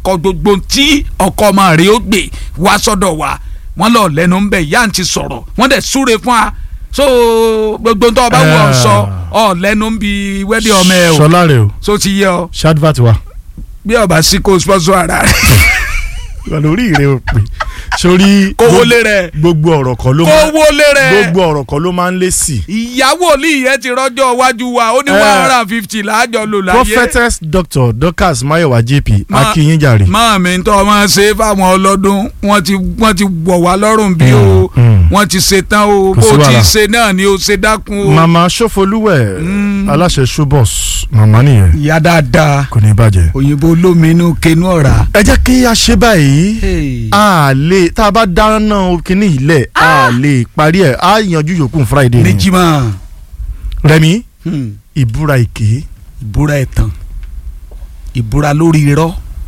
kọ gbogbo tí ọkọ ọmọ rẹ̀ ó gbé wá sọ́dọ̀ wa wọ́n lọ lẹ́nu ń bẹ̀ ìyá ń ti sọ̀rọ̀ wọ́n dẹ̀ súre fún wa so gbogbo tó o bá wù ọ sọ ọ lẹ́nu ń bi wẹ́dí ọmọ ẹ o sọlá rẹ o so ti yẹ ọ shadvat wa bí ọba sí kó sponsor ara rẹ wà lórí ìrẹ o pé sórí kó wọlé rẹ gbogbo ọ̀rọ̀ kan ló kó máa wọlé rẹ gbogbo ọ̀rọ̀ kan ló máa ń lé sí i. ìyàwó olú yẹn ti rọjò iwájú wa ó ní Eh. one hundred and fifty láàjọ lò láyé prophetess dr dorcas mayowa jp Ma- akínyínjàre. máa mi tó máa ṣe fáwọn ọlọ́dún wọ́n ti wọ́n ti wọ̀ wá lọ́rùn bí o Mm, mm. wọ́n ti ṣe tán o Kò sí bó ti wàhálà. ṣe náà ni o ṣe dákun o. mama sọfọlúwẹ Mm. aláṣẹ showbox mama nìyẹn ìyá dáadáa kò ní bàjẹ́. òyìnbó olóminú kenú ọ̀rà. ẹ jẹ́ kí a ṣe báyìí a lè tá a bá dáná kínní ilẹ̀ a lè parí ẹ̀ a yanjú yòókù friday ní ni. jimá rẹmi hmm, ìbúra èké ìbúra ẹ̀tàn ìbúra lórí irọ́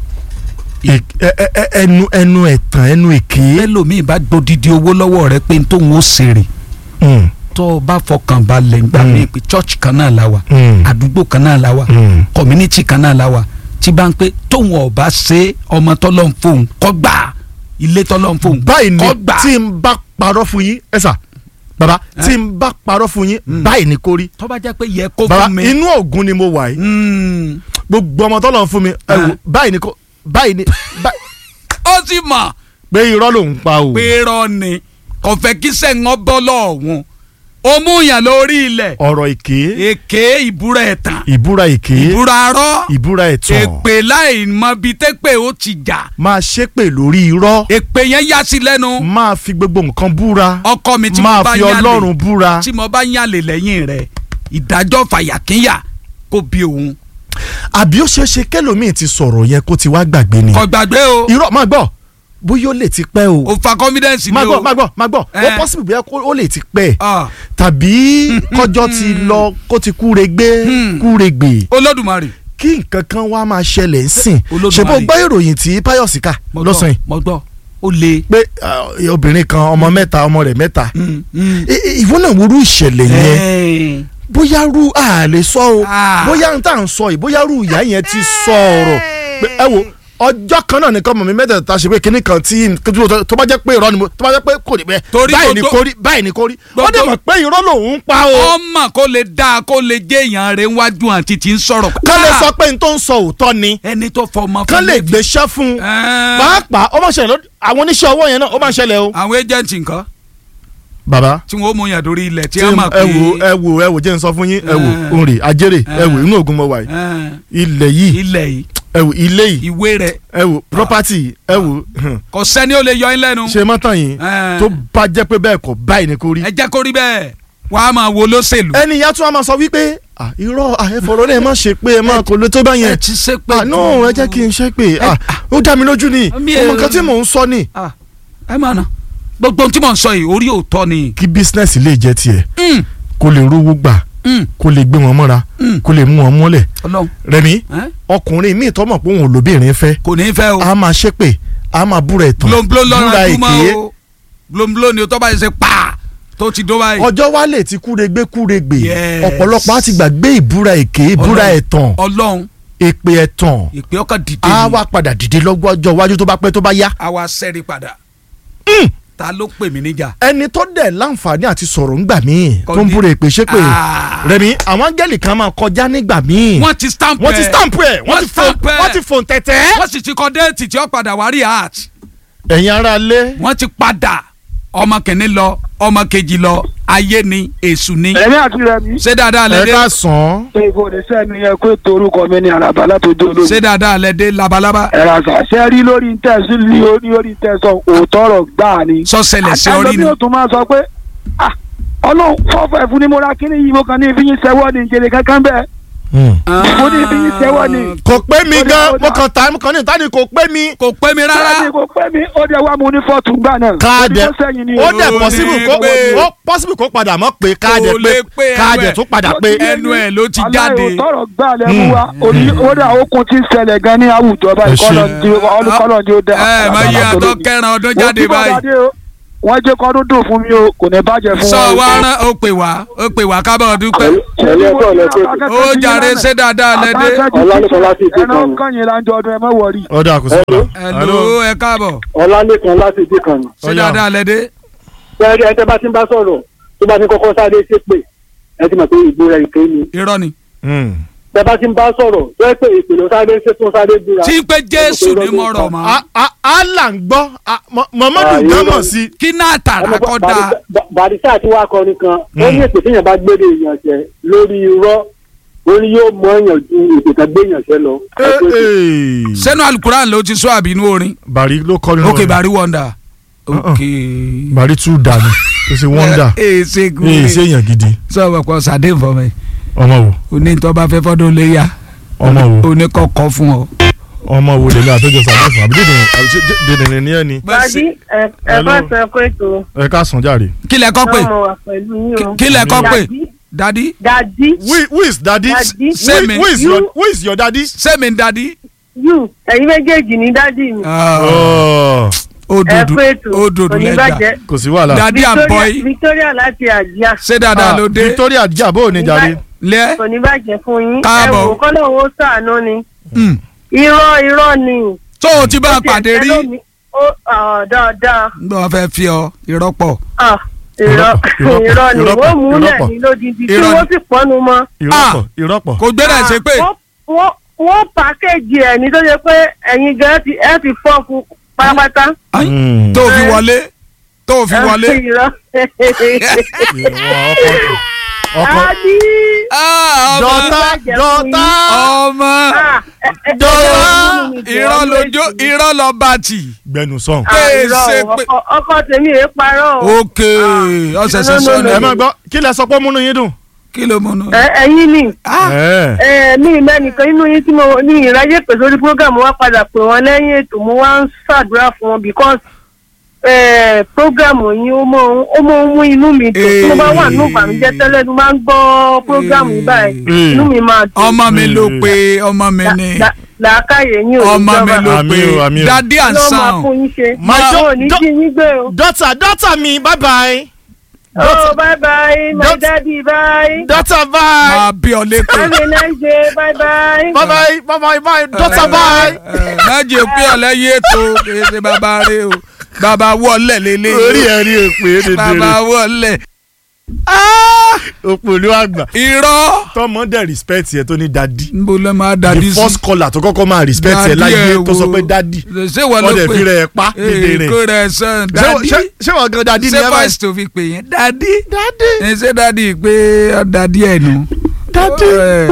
ẹ- ẹ- ẹ- ẹ- ẹnu ẹnu ẹ̀tàn ẹnu èké. ẹlòmíì bá gbódìdí owó lọ́wọ́ rẹ pé n tóun ó ṣèrè Mm, tó o bá fọkàn balẹ̀ ń gbà Mm. mí pé church kan náà la wà mm, àdúgbò kan náà la wà mm. community kan náà la wà tí bá ń pé tóun ọba ṣe ọmọ tọ́lọ́ ń fóun kọ́ gbà ilé tọ́lọ́ ń fóun báyìí ni kọ́ gbà tí n bá parọ́ fún yín ẹ sà baba tí n bá parọ́ fún yín Mm. báyìí ni kò rí tó bá jẹ́ pé yẹ kó baba fún mi. inú ògùn ni mo wà yìí Mm. gbogbo ọmọ tọ́lọ̀ ń fún mi ẹ wò Ah. báyìí ni kò báyìí ni bá- ó sì mọ̀ pé irọ́ ló ń pa o pé rọ ni kò fẹ́ kí sẹ́ńgọ́ bọ́ lọ́ọ̀hún ó mú yàn lórí ilẹ̀ ọ̀rọ̀ èké èké ìbúra ẹ̀tàn ìbúra èké ìbúra arọ́ ìbúra ẹ̀tàn èpè láì mọ bí tẹ́pẹ́ ó ti jà máa ṣépè lórí irọ́ èpè yẹn yá sí lẹ́nu máa fi gbogbo nǹkan búra ọkọ mi tí mo máa bá fi yàn lè ọlọ́run búra tí mo bá yàn lè lẹ́yìn rẹ̀ ìdájọ́ fàyàkínyà kó bí òun àbí ó ṣeé ṣe kẹlòmíì ti sọ̀rọ̀ yẹn kó ti wá gbàgbé ni kò gbàgbé o irọ́ máa gbọ́ bóyá ó lè ti pẹ́ o ò fa confidence ni máa o gbọ́ máa gbọ́ máa gbọ́ ó Eh. possible bóyá kó- ó lè ti pẹ́ Ah, tàbí kọjọ́ ti lọ kó ti kúre gbé Hmm. kúre gbè olódùmarè kí nǹkan kan wá máa ṣẹlẹ̀ ń sìn Olódùmarè. ṣe bó gbọ́ ìròyìn tí Páyọ̀sí kà mo gbọ́, lọ́sàn-án mo gbọ́ ó le. pé ah, obìnrin kan ọmọ mẹ́ta ọmọ rẹ̀ mẹ́ta Mm, mm. I- i- ìwọ náà wo irú ìṣẹ̀lẹ̀ yẹn Eh. bóyá rú a lè sọ o Ah. bóyá n tà ń sọ yìí bóyá rú ìyá yẹn ti sọ ọ̀rọ̀ pé ẹ wo ọjọ́ kan náà nìkan mọ̀ mi mẹ́tẹ̀ẹ̀ta ṣe pé kinní kan tí tó- tó bá jẹ́ pé irọ́ ni mo tó bá jẹ́ pé kò ní bẹ́ẹ̀ Torí báyìí ni gbogbo- kò rí báyìí ni kò rí ó gbogbo- dẹ̀ mọ̀ pé irọ́ lòun ń pa o ọmọ kó lè dáa kó lè jẹ́ èèyàn rẹ̀ wájú àti tí ń sọ̀rọ̀. kán lè Ah, sọ pé n tó ń sọ òótọ́ ni ẹni tó fọmọ kán fún lè mi. gbéṣẹ́ fún un Eh, pàápàá ó máa ṣẹlẹ̀ lọ́dún àwọn oníṣẹ́ ọwọ́ yẹn náà ó máa ṣẹlẹ̀ o. àwọn agent nǹkan bàbá tí wọn ó mú yàn lórí ilẹ̀ tí tí wọ́n mọ̀ pé ẹ wò ẹ wò ẹ wò jẹ́ n sọ fún yín ẹ wò Eh. òǹrè ajérè ẹ Eh. wò inú ògùn mọ̀ wà yìí eh, ilẹ̀ yìí ilẹ̀ yìí ẹ wò ilé yìí ìwé rẹ̀ ẹ wò property ẹ wò hàn, kò sẹ́ni ó lè yọ ẹ́ lẹ́nu. ṣe mọ́tàn yìí Eh. tó bá jẹ́ pé bẹ́ẹ̀ kọ́ báyìí ni kò rí. ẹ jẹ́ kó rí bẹ́ẹ̀ wàá máa wo lóṣèlú. ẹni ìyá tún á máa sọ wípé "Ah, irọ́ ah, ẹ fọ̀rọ̀ rẹ̀ má ṣe pé ẹ má kò lè tó bá ẹ yẹn ti ṣe pé. Ah, no ẹ jẹ́ kí n ṣe pé ah, ó dá mi lójú ni Mi ọmọ ò- kan tí mò ń sọ ni. Ah, ẹ máa nà gbogbo ohun tí mò ń sọ yìí orí òótọ́ ni. kí bísínẹ́sì lè jẹ́ tiẹ̀ Mm, kó lè rówó gbà mm, kó lè gbé wọn mọ́ra mm. kó lè mú wọn mọ́lẹ̀ Ọlọ́run rẹmi eh? ọkùnrin míì tọmọ pé òun ò lóbìnrin fẹ́ kò ní í fẹ́ o. a máa ṣépè a máa búra ẹ̀tàn blomblom búra lọ́rọ̀ èké ẹ̀dúmọ́ o blomblom ni o tó bá yẹ ṣe pa tó ti dó báyìí. ọjọ́ wa lè ti kúregbé kúregbè Yes. ọ̀pọ̀lọpọ̀ á ti gbàgbé ìbúra èké ìbúra Ọlọ́run. ẹ̀tàn Ọlọ́run èpè ẹ̀tàn ìpè ọkàn dìde á ni wá padà dìde lọ́jọ́ iwájú tó bá pẹ́ tó bá yá. a wá sẹ́rí padà. Mm. ta ló pè mí níjà. ẹni tó dẹ̀ láǹfààní àti sọ̀rọ̀ ńgbà míì Kò tó ń ní- búra èpè ṣépè Ah. rẹmi àwọn áńgẹ́lì kan máa kọjá nígbà míì wọ́n ti stamp ẹ̀ wọ́n ti stamp ẹ̀ wọ́n Wọ́n ti fò stamp ẹ̀. wọ́n ti fò tẹ̀tẹ̀. wọ́n sì ti kọ déètì tí ó padà wá rí art ẹ̀yin ará lé wọ́n ti padà ọmọ kìíní lọ ọmọ kejì lọ ayé ni èṣù ni ẹ̀mí àti rẹ̀mí. ṣé dáadáa ẹ lẹ dé ká sàn án ṣé ìbò ní sẹ́ni yẹn kó ètò orúkọ mi ní àràbà látòjú olómi. ṣé dáadáa lẹ dé labalábá ẹ̀rọ àṣà ṣe rí lórí tẹ̀sí ní orí orí tẹ̀sán òótọ́ ọ̀rọ̀ gbáà ni. sọ́sẹ̀lẹ̀ sí orí ni àtàlọ́ bí o tún máa sọ pé ah ọlọ́run fọ́fọ́ ẹ̀fún ni mo ra kíní yìí mo kàn ní ìfiyín sẹ́wọ́ ní ìjẹ̀lẹ̀ kankan bẹ́ẹ̀. mo ní ìfiyín sẹ́wọ́ ní. kò pé mi Ó dà, gan ó mo dà. kàn tá mo kàn ní ìta ni kò pé mi. kò pé mi rárá Bẹ́ẹ̀ni kò pẹ́ mi ó dẹ̀ wá mu ní fọ́ọ̀tù gbà náà. káàdẹ̀ Ó ní tó sẹ́yìn ni ó o. dẹ̀ Ó possible ní kó pé. ó possible kó padà mọ́ pé káàdẹ̀ Kò lè pé pé káàdẹ̀ ẹnu tó ẹ̀. padà pé. ẹnu ẹ̀ ló ti jáde. aláìwò tọrọ gbà lẹ́mú wa orí ó dà okun ti ń ṣẹlẹ̀ gan ní àwùjọ báyìí Ẹ ṣé. kọ́lọ̀ ní kọ́lọ̀ ní ó dà. ẹ má yí àtọ kẹran ọdún jáde báyìí wọ́n jẹ́ kọ́ dúdú fún mi o kò ní bàjẹ́ fún sọ wọn. wa rán ó pè wá ó pè wá kábọ̀ dúpẹ́ ẹ̀lẹ́ ẹ̀kọ́ ọ̀lẹ́ pé ó jàre ṣé dáadáa lẹ́dẹ́ Ọlálẹ́kan láti ìdí ẹ̀rọ kan. kànyìn láńjọ ọdún ẹ má wọrí. ọ̀dà kò sí Hello. ọ̀la. hello ẹ káàbọ̀ ọlálẹ́kan láti ìdí kan ni. ṣé Ọ̀yá. dáadáa lẹ́dẹ́ sẹ́ẹ̀rì ẹ̀ tẹ́ bá ti ń bá sọ̀rọ̀ tó bá ti kọ́kọ́ sáré ṣépè ẹ ti mọ̀ pé ìgbóra ìké ni. irọ́ ni tẹ́ bá ti ń bá sọ̀rọ̀ tó ẹ pé ìpè ló sáré ṣé tó sáré búra. tí pé jésù ní mọ̀rọ̀ mọ́ A- a- Allah ń gbọ́ a- Mọ- Muhammadu Ah, gan irọ́ mọ̀ ni. sí. kí náà tààrà kọ́ da bàdísà àti wá kọrin kan ó ní èpè téèyàn bá gbére èèyàn jẹ lórí irọ́ ó ní yóò mọ èèyàn ju èpè kan gbé èèyàn jẹ lọ. Ẹ pé kò- sẹ́nu alukuran ló ti sọ àbí inú orin Bàrí ló kọ́ nínú ok rẹ̀. bari wonder ok Bàrí tún dànù kò sí wọ́ndà ee ṣe kú èyí sí èèyàn gidi sọ wà pọ̀ sàdé nfọ̀ mi ọmọ wo oní tó bá fẹ́ fọ́dún lé yá ọmọ wo oní kọ́kọ́ fún ọ. ọmọ wo lèmi àtọ́jọ sàbẹ̀ fún àbí dèdè ní ẹni Bàbí ẹ ẹ Hello. bá sọ pé tó ẹ ká sàn járe. kí lẹ kọ́ pé ọmọ wà pẹ̀lú yín o. kí lẹ kọ́ pé Dàdí dadi dàdí who who is daddy Daddy. who, Sẹ́mi. who is You. your who is your daddy. sẹ́mi dadi. yù ẹ̀yin méjèèjì ní dádì mi. Oh, ó ẹ dòdò pé tó ó dòdò lẹ́jà oníbàjẹ́. kò sí wàhálà. dadi and boy Victoria Victoria láti àjíà ṣé dáadáa Ah, ló dé Victoria jabo ní jàre. lẹ́ oníbàjẹ́ fún yín. Káàbọ̀. ẹ wò kọ́lọ̀ owó sàánú ni. Mm. irọ́ irọ́ ni. tó o ti bá a pàdé rí Ó ti ẹ̀ ó ọ̀ dáadáa. nígbà wọn fẹ́ fi ọ ìrọ́pọ̀ Ah, irọ́ Irọ́- irọ́ ni irọ́pọ̀, wọ́n mú lẹ̀ irọ́pọ̀. ní lódìdí tí Irọ́ ni. wọ́n sì pọ́nu mọ́. ìrọ́pọ̀ ìrọ́pọ̀. kò gbéra ẹ̀ ṣe pé wọ́n- wọ́n- wọ́n pàkéjì ẹ̀ ní tó ṣe pé ẹ̀yin gan ti ẹ̀ ti fọ́ fún pátápátá. Ai, Mm. tó o fi wọlé tó o fi wọlé. Irọ́. ọkọ Àbí. Ah, ọmọ dọ́tà dọ́tà ọmọ Ah, ẹ- ẹ- ẹ- dọ́tà ẹ- ẹ- irọ́ lójó irọ́ lọ bá tì. gbẹnu sàn. Ah, Ẹ irọ́ ṣe o, pé- ọkọ- ọkọ tèmi rè parọ́ o. ok ọ̀sẹ̀sẹ̀ no, no, sọ́nà ẹ má gbọ́ kí lẹ sọ pé múnú yín dùn. kí ló múnú. Ẹ- ẹ̀yin ni Ẹ. ẹ, mi mẹ́nìkan inú yín tí mo ní ìráyè pè sórí program wa padà pè wọ́n lẹ́yìn ètò mo wá ń ṣàdúrà fún wọn because eh, program yín ó mọ ó mọ ń mú inú mi dùn tí mo bá wà nínú ìbànújẹ́ tẹ́lẹ̀ mo máa ń gbọ́ program yìí báyìí Eh. inú mi máa dùn. ọmọ mi ló pe ọmọ mi La- ni la- làákàyè yín ò ní ọmọ mi jọba. ló Àmì pe o, àmì o. dadi and ló máa sound fún yín ṣe. My Àwọn do- ò ní do- jí yín gbé o. dọ́tà dọ́tà mi bye bye. oh bye bye my Don't- daddy bye. dọ́tà bye. máa bí ọ lépè. have a nice day bye bye. bye bye bye bye bye dọ́tà bye. májè pé ọlẹ́yìn ètò kì í ṣe bàbá rẹ o bàbá wọlé orí lélẹ́yìn ẹ rí èpè bàbá dédé wọlé. òpòlú àgbà irọ́ tọmọ dẹ respect yẹ tó ní dadi nbọ lẹ máa the dadi sí. first caller tó kọ́kọ́ máa respect yẹ Dadi láyé ẹ tó sọ wo. pé dadi ṣé wọ́n ló wọ́n dẹ̀ pè fi rẹ̀ pa dédé rẹ̀ kó rẹ̀ sàn Ṣé- dadi ṣé- ṣé wọ́n gan dadi ni ṣé ẹ bá voice tó fi pè yẹn dadi dadi ẹ ṣé dadi pé ọ dadi ẹ̀ nù. dadi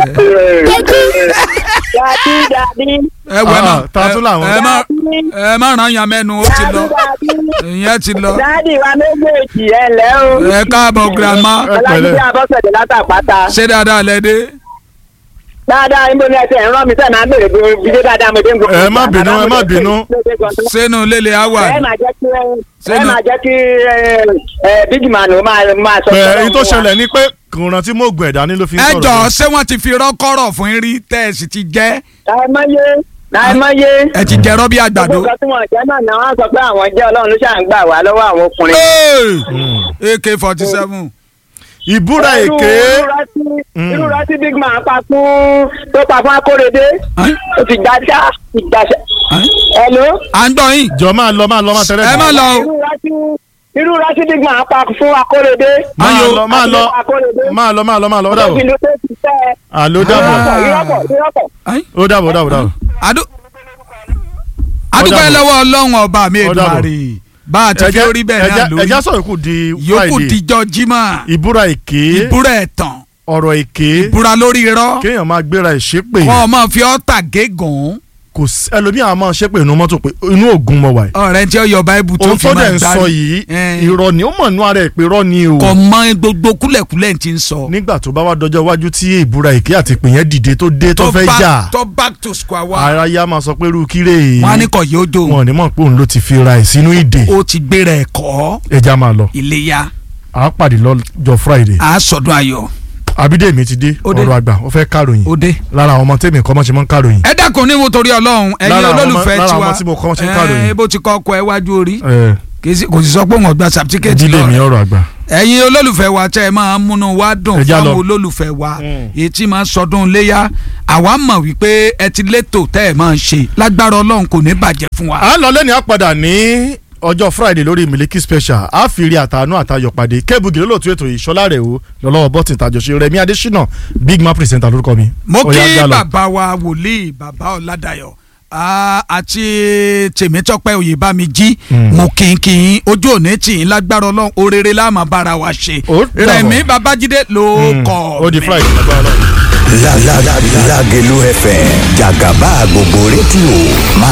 dadi dadi ẹ wẹ Ah, náà ta tún làwọn. ẹ má ẹ má ràn yàn mẹ́nu ó ti lọ ìyẹn ti lọ dadi wa méjèèjì ẹ lẹ́ o ẹ káàbọ̀ grandma Ẹ pẹ̀lẹ́. ọlájídé abọ́sẹ̀dé látàpáta ṣé dáadáa lẹ́dẹ́ dáadáa níbo ni ẹ ti ẹ̀ ń rán mi sẹ́ẹ̀ máa ń bèrè bí bídé dáadáa mo dé ń gbọ́. Ẹ má bínú, ẹ má bínú. sínú lélẹ̀ àwà ẹ máa jẹ́ kí ẹ Sẹ́nu- máa jẹ́ kí ẹ, ẹ, big man ó máa máa sọ. ẹ fún èyí tó wa. ṣẹlẹ̀ ni pé kò rántí mọ́ ògùn ẹ̀dá ni ló fi ń ẹ sọ̀rọ̀ jọ bẹ́ẹ̀. ṣé wọ́n ti fi rọ́kọ́rọ̀ fún yín rí tẹ́ ẹ sì ti jẹ́ láìmọye láìmọye. ẹ ti jẹ́ rọ́bì àgbàdo. gbogbo nǹkan tí wọ́n jẹ́ náà ni wọ́n sọ pé àwọn jẹ́ ọlọ́run ló ṣà ń gbà wá lọ́wọ́ àwọn ọkùnrin. ak forty seven ìbúra Irú- èké irú rántí- irú rántí big man pa fún tó pa fún akórèdé ó ti gbàṣà ti gbàṣà. Hello? à ń gbọ́ yín jọ máa lọ máa lọ máa tẹ̀lé ẹ má lọ o irú rántí irú rántí big man pa fún akórèdé. máa Ayò. lọ máa lọ Akórèdé. máa lọ máa lọ máa lọ ó dàbọ̀ Òfin ló tó ti fẹ́. àló dàbọ̀ Ìrọ́pọ̀ ìrọ́pọ̀ ìrọ́pọ̀. ó dàbọ̀ ó dàbọ̀ ó dàbọ̀. Adu- adúpẹ́ dàbọ̀. lọ́wọ́ ọlọ́run ọba mi Ó dàbọ̀. Èdùmàrè bá a ti fi orí bẹ́ẹ̀ náà ẹja lórí sọ̀rọ̀ kù di yòókù Friday dijọ́ jimá ìbúra èké ìbúra ẹ̀tàn ọ̀rọ̀ èké ìbúra lórí irọ́ kéèyàn máa gbéra ìṣépè kọ́ ọ máa fi ọ́tà gégùn kò sí ẹlòmíà máa ṣépè inú mọ́tò pé inú ògùn mọ̀ wáyé ọ̀rẹ́ tí ó yọ báíbù tó òun fi tó máa dẹ̀ ń gbárí. sọ yìí Eh. irọ́ ni ó mọ̀ nú ara ẹ̀ pé irọ́ ni o kò mọ gbogbo kúlẹ̀kúlẹ̀ tí ń sọ. nígbà tó bá wá dọjọ́ iwájú tí ìbúra èké àti ìpè yẹn dìde tó dé tó fẹ́ back- jà tó back to square one. ara yá máa sọ pé irú kíre wọn á ní kọ̀ yóò dò wọn ò ní mọ̀ pé òun ló ti fi ra ẹ̀ sínú ìdè ó ti gbéra ẹ̀kọ́ ẹja máa lọ iléyà à á pàdé lọ́jọ́ Friday á sọdún ayọ̀ Abídèmí ti dé Ó dé. ọ̀rọ̀ àgbà ó fẹ́ káròyìn ó dé. lára àwọn ọmọ tèmi kọ́ mọ́ ṣe mọ́ ń káròyìn ẹ dákun ní wo torí ọlọ́run ẹ̀yin Lára àwọn ọmọ- olólùfẹ́ lára tiwa àwọn tí mo kọ́ ṣe ń kàròyìn. ẹ bó ti kọ́ ọkọ̀ ẹ wájú orí ẹ̀ kì í sì- kò sì sọ pé òun ọgbà certificate ìdílé mi lọ ọ̀rọ̀ àgbà. ẹ̀yin olólùfẹ́ wa tẹ́ ẹ máa ń múnú wa dùn Ẹ já lọ. fáwọn olólùfẹ́ wa Mm. èyí tí máa ń sọdún léyà àwa mọ̀ wípé ẹ ti létò tẹ́ ẹ máa ń ṣe lágbára ọlọ́run kò ní bàjẹ́ fún wa. à ń lọ lẹ́ni àpàdà ní ọjọ́ friday lórí miliki special a fi rí àtàánú àtayọ̀ pàdé kébùgì lólótú ètò ìṣọ́lá rẹ̀ o lọ́lọ́wọ́ bọ́tì tàjọṣe rẹ̀mí adésínà big man presenter lórúkọ mi. mo Ó yá, kí já lọ. bàbá wa wòlíì bàbá ọ̀làdàyọ̀ ah, àti tèmítọ́pẹ́ oyèbámijí Mm. mo kí n kí n ojú òní tì í lágbára ọlọ́run orere láàmú bára wa ṣe Ó dàbọ̀. rẹ̀mí babájídé ló Mm. kọ́ ó di mi. friday lágbára Ọlọ́run. La la la Lagelu FM Jagaba gbogbo rédíò máa